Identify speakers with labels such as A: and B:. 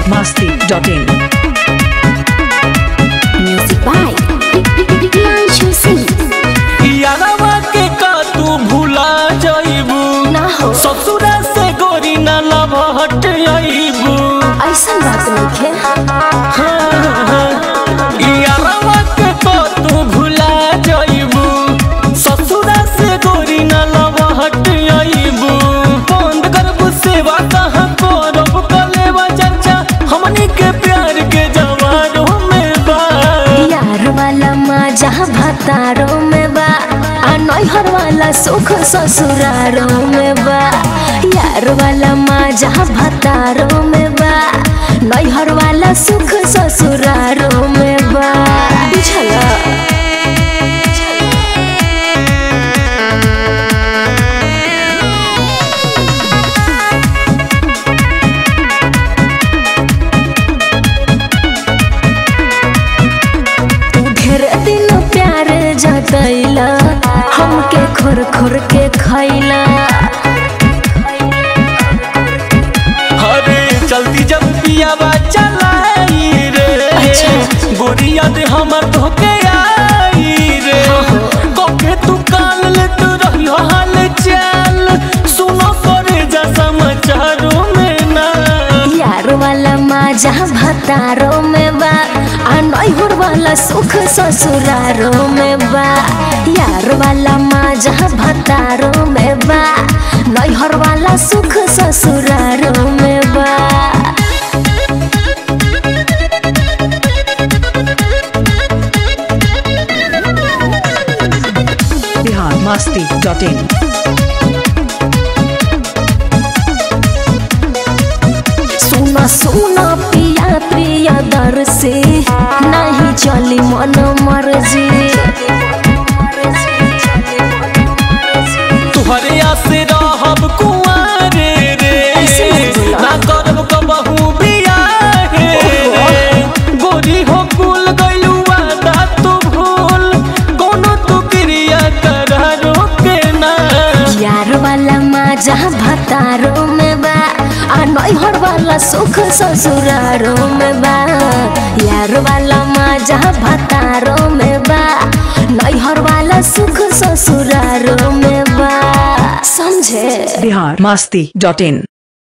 A: biharmasti.in
B: Music by Priyanshu Singh.
C: यारवा के का तू भूला जाइबू
B: ना हो
C: ससुरा से गोरी न लभट आइबू
B: ऐसा बात नहीं
C: यारवा के का तू भूला जाइबू ससुरा से गोरी न लभट आइबू बंद करबू सेवा कहाँ करब कलेवा चर्चा हमनी के प्यार के जवानों में बा
B: यार वाला मजा भतारों में बा आ नैहर वाला सुख ससुरारों में बा यार वाला मजा भतारों में बा नैहर वाला सुख ससुरारों में बा बुझला तू ढेर दिन प्यार जतैला हमके खोर खोर के खैला
C: अरे चलती जब पियावा चलाई रे
B: अच्छा।
C: गोरिया दे हमर धोके आई रे कोके तू काल ले तू रहियो हाल चाल सुनो करे जा समाचारों में ना
B: यार वाला मजा भतारों में बा आ नैहर वाला सुख ससुरारों में बा यार वाला मजा भतारों में बा नैहर वाला सुख ससुरारों में बा
A: biharmasti.in
B: सुना सुना पिया प्रिय दर से नहीं चली मन मर्जी
C: तुहरे आसे रहब कुआरे रे
B: ऐसे मत बोला।
C: ना करब कबहू बियाहे रे गोरी हो कुल गइलू वादा तू भूल कोनो तू क्रिया करारो के ना
B: यार वाला मजा भतारों में बा आ नैहर वाला सुख ससुरारों में बा यार वाला मजा भतारों में बा नैहर वाला सुख ससुरारों में बा समझे
A: biharmasti.in